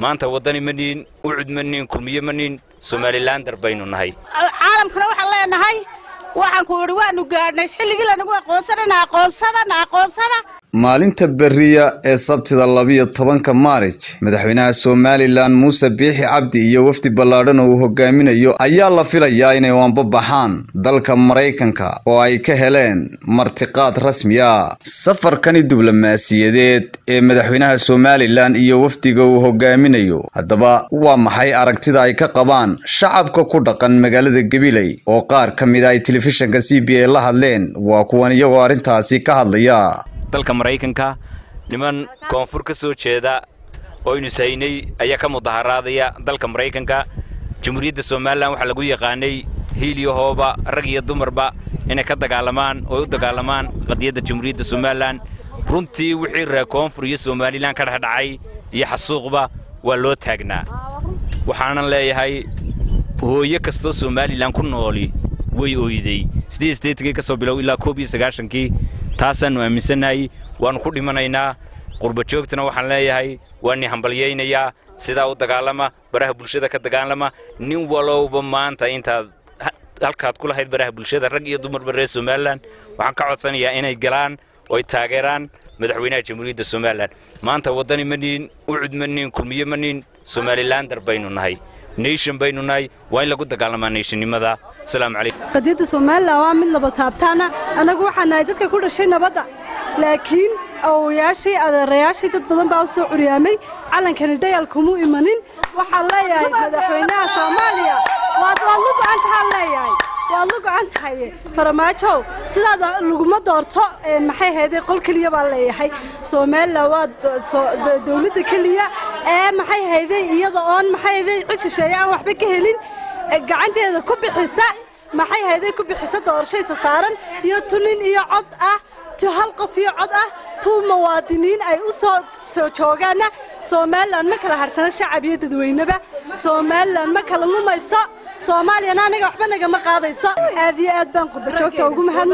maanta waddani ma niin ucud ma niin kulmiye ma niin somalilaandar baynu nahay caalamkana waxaan leenahay waxaan ku idhi waanu gaadhnay xilligii lanagu aqoonsanana aqoonsadana aqoonsada maalinta beriya ee sabtida labiyo tobanka maarij madaxweynaha somalilan muuse biixi cabdi iyo wafdi ballaadhan oo uu hogaaminayo ayaa la filayaa inay waanbabaxaan dalka maraykanka oo ay ka heleen martiqaad rasmi ah safarkani diblomaasiyadeed ee madaxweynaha somalilan iyo wafdiga uu hogaaminayo haddaba waa maxay aragtida ay ka qabaan shacabka ku dhaqan magaalada gabiley oo qaar ka mid a ay telefishinka c b a la hadleen waa kuwan iyagoo arrintaasi ka hadlaya dalka maraykanka niman koonfur ka soo jeeda oo aynu saynay ayaa ka mudaharaadaya dalka maraykanka jamhuuriyadda somalilan waxaa lagu yaqaanay hiiliyahooba rag iyo dumarba inay ka dagaalamaan oo ay u dagaalamaan qadiyadda jamhuuriyadda somalilan runtii wixii reer koonfur iyo somalilan ka dhexdhacay iyo xasuuqba waa loo taagnaa waxaanan leeyahay hooyo kastoo somalilan ku nooli way ooyday siddeed sideetankii ka soo bilow ilaa koob iyo sagaashankii taasaannu aaminsannahay waannu ku dhimanaynaa qurbajoogtana waxaan leeyahay waani hambalyaynayaa sidaa u dagaalama baraha bulshada ka dagaalama nin walowba maanta intaad halkaad ku lahayd baraha bulshada rag iyo dumarba reer somalilan waxaan ka codsanayaa inay galaan oo ay taageeraan madaxweynaha jamhuuriyadda somalilan maanta waddani ma niin ucud ma niin kulmiye ma niin somalilaandar baynu nahay nation baynu nahay waa in lagu dagaalamaa nationnimada asalaamu calaykum qadiyadda somalilan waa mid nabad taabtaana annagu waxaan nahay dadka ku dhashay nabadda laakiin awowayaashii adeerayaashii dad badan baa u soo curyaamay calankani dhayal kumuu imanin waxaan leeyahay madaxweynaha soomaaliya waad waad lu go'an tahaan leeyahay waad lu go'an tahay faramaajow sidaada laguma doorto maxay hayday qol keliya baan leeyahay somalilan waa dowladda keliya ee maxay hayday iyada oon maxay hayday cid shisheeye aan waxba ka helin gacanteeda ku bixisa maxay hayday ku bixisa doorashaysa saaran iyo tunin iyo cod ah tu hal qof iyo cod ah tuu muwaadiniin ay u soo soo joogaanna somalilan ma kala harsana shacab iyo dadweyneba somalilan ma kala lumayso soomaaliyana aniga waxba nagama qaadayso aad iyo aad baan qurbajoogta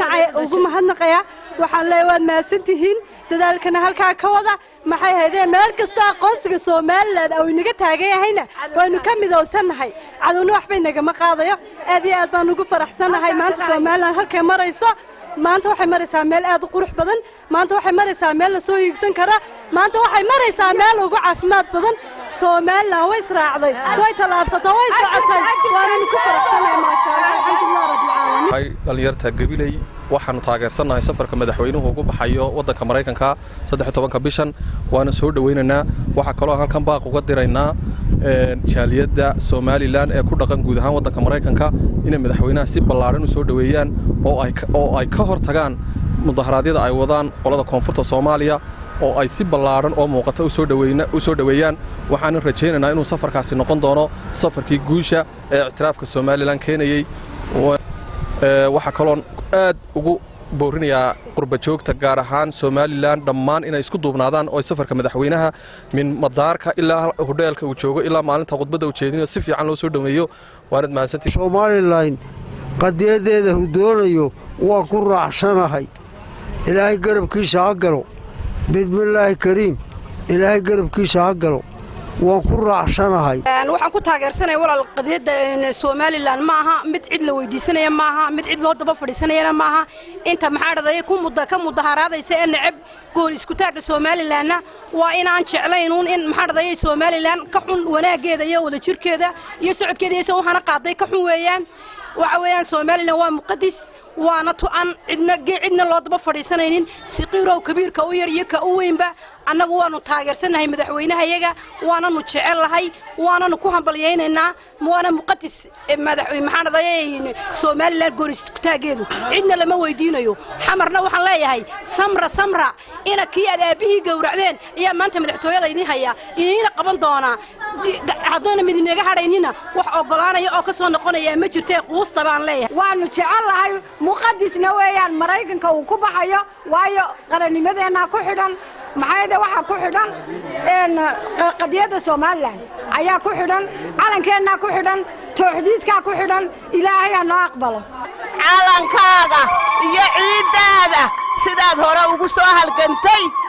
ugu mahadnaqaya waxaan leeyahay waad mahadsantihiin dadaalkana halkaa ka wada maxay haydee meel kastoo aqoonsiga somalilan oo inaga taagan yahayna waynu ka midowsannahay cadowna waxbay nagama qaadayo aad iyo aad baan ugu faraxsannahay maanta somalilan halkay marayso maanta waxay maraysaa meel aad u qurux badan maanta waxay maraysaa meel la soo hiigsan kara maanta waxay maraysaa meel ugu caafimaad badan somalilan way israacday way tallaabsatay way socotay waananu ku faraxsanahay maasha allah alxamdulilah rabbilcaalamiin dhalinyarta gabiley waxaanu taageersannahay safarka madaxweynuhu ugu baxayo waddanka maraykanka saddex tobanka bishan waana soo dhowaynaynaa waxaa kaloo halkan baaq uga diraynaa jaaliyadda somalilan ee ku dhaqan guud ahaan waddanka maraykanka inay madaxweynaha si ballaadhan u soo dhoweeyaan oo ay ka hor tagaan mudaharaadyada ay wadaan qolada koonfurta soomaaliya oo ay si ballaadhan oo muuqata u soo dhoweeyaan waxaanan rajaynaynaa inuu safarkaasi noqon doono safarkii guusha ee ictiraafka somalilan keenayey waxaa kaloon aad ugu boorinayaa qurbajoogta gaar ahaan somalilan dhammaan inay isku duubnaadaan oo safarka madaxweynaha min madaarka ilaa hodheelka uu joogo ilaa maalinta khudbadda uu jeedinayo si fiican loo soo dhoweeyo waanad mahadsantii somalilan qadiyadeeda uu doonayo waa ku raacsanahay ilaahay garabkiisa ha galo bismillaahi kariim ilaahay garabkiisa ha galo waan ku raacsanahay waxaan ku taageersanaya walaal qadiyadda somalilan ma aha mid cid la weydiisanaya ma aha mid cid loo daba fadhiisanayana ma aha inta maxaa dhadaya ka mudaharaadaysa ee necab gool iskutaagga somalilanna waa inaan jeclaynuun in maxaa dhadaya somalilan ka xun wanaaggeeda iyo wadajirkeeda iyo socodkeeda iyo se waxaana qaaday ka xun weeyaan waxa weeyaan somalilan waa muqadis waana tu-an cidna cidna loo daba fadhiisanaynin siqiirow kabiirka u yar iyo ka u weynba annagu waanu taageersannahay madaxweynahayaga waananu jecellahay waananu ku hambalyaynaynaa waana muqadis maxaanadaye somalilan gooniskutaageedu cidna lama weydiinayo xamarna waxaan leeyahay samra samra ina kii aad aabbihii gowracdeen ayaa maanta madaxtooyada idin hayaa idiina qaban doonaa haddoona midinaga hadhaynina wax oggolaanaya oo ka soo noqonaya ma jirtee quusta baan leeyahay waanu jecellahay muqadisna weeyaan maraykanka uu ku baxayo waayo qarannimadeenna ku xidhan maxayde waxaa ku xidhan qadiyadda somalilan ayaa ku xidhan calankeenna ku xidhan tooxdiidkaa ku xidhan ilaahay ha noo aqbalo calankaaga iyo ciiddaada sidaad hore ugu soo halgantay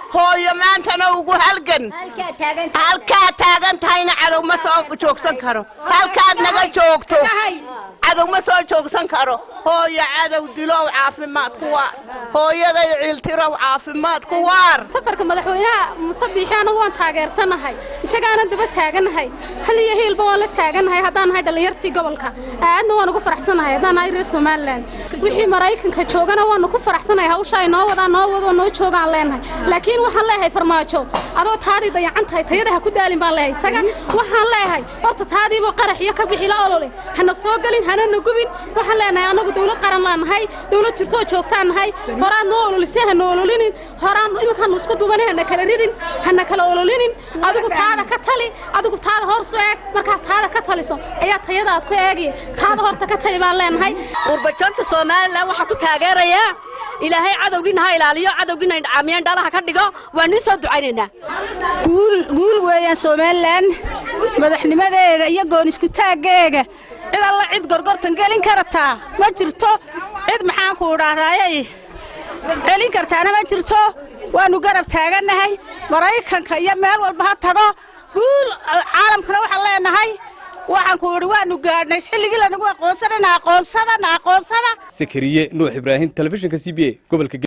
hooyo maantana ugu halgan halkaa taagan tahayna cadow ma soo joogsan karo halkaad naga joogto cadow ma soo joogsan karo hooyo cadow dilow caafimaad ku waar hooyaday ciiltirow caafimaad ku waar safarka madaxweynaha musabiixi anagu waan taageersanahay isagaana daba taaganahay hal iyo hiilba waan la taaganahay haddaan nahay dhallinyartii gobolka aadna waan ugu faraxsanahay haddaan nahay reer somalilan wixii maraykanka joogana waanu ku faraxsanahay hawsha ay noo wadaan noo wadoo noo joogaan leenahay laakiin waxaan leeyahay farmaajo adoo taadii dayacan tahay tayada ha ku daalin baan leeyahay isaga waxaan leeyahay horta taadiiba qarax iyo ka bixi la olole hana soo gelin hana na gubin waxaan leenahay anagu dawlad qaran laan nahay dawlad jirtoo joogtaan nahay horaad noo ololisay hana ololinin horaan iminkaanu isku dubanay hana kala ridin hana kala ololinin adigu taada ka tali adigu taada horsu eeg markaad taada ka taliso ayaa tayadaad ku eegaya taada horta ka tali baan leenahay qurbajoogta somalilan waxaa ku taageerayaa ilaahay cadowgiina ha ilaaliyo cadowgiina indhacaamiyeen dhalaha ka dhigo waan nii soo ducaynaynaa guul weeyaan somalilan madaxnimadeeda iyo goon isku taaggeega cid alla cid gorgortan gelin karataa ma jirto cid maxaanku idhaahdaayay celin kartaana ma jirto waannu garab taagannahay maraykanka iyo meel walba ha tago guul caalamkana waxaan leenahay waxaan ku idhi waannu gaadhnay xilligii lanagu aqoonsanana aqoonsadana aqoonsada sakariye nuux ibraahim telefishinka c b a gobolka